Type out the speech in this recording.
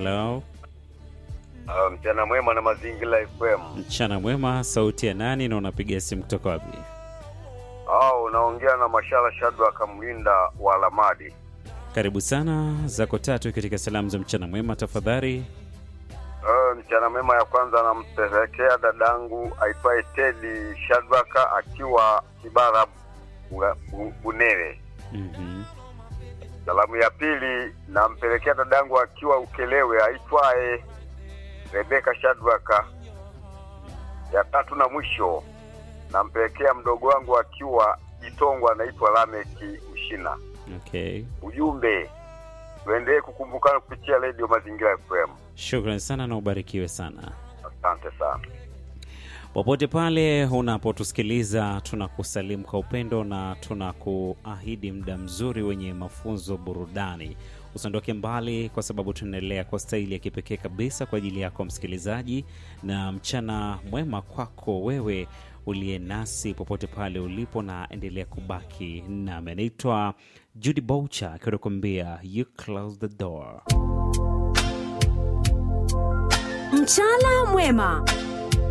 Hello. Ah, mchana mwema na mazingira FM. Mchana mwema, sauti ya nani na unapiga simu kutoka wapi? Au unaongea na Mashala Shadwa Kamlinda wa Lamadi. Karibu sana, zako tatu katika salamu za mchana mwema tafadhali. Uh, mchana mwema ya kwanza nampelekea dadangu aitwaye Tedi Shadwaka akiwa Kibara Bunga- Bu- Bunere. Mhm. Salamu ya pili nampelekea dadangu akiwa Ukelewe aitwaye Rebeka Shadwaka. Ya tatu na mwisho nampelekea mdogo wangu akiwa Itongwa anaitwa Lameki Mshina. Okay. Ujumbe tuendelee kukumbukana kupitia redio Mazingira FM. Shukran sana na ubarikiwe sana. Asante sana. Popote pale unapotusikiliza, tunakusalimu kwa upendo na tunakuahidi muda mzuri wenye mafunzo, burudani. Usiondoke mbali, kwa sababu tunaendelea kwa staili ya kipekee kabisa kwa ajili yako msikilizaji, na mchana mwema kwako wewe uliye nasi popote pale ulipo, na endelea kubaki nami. Anaitwa Judy Boucher akiwa anakuambia you close the door. Mchana mwema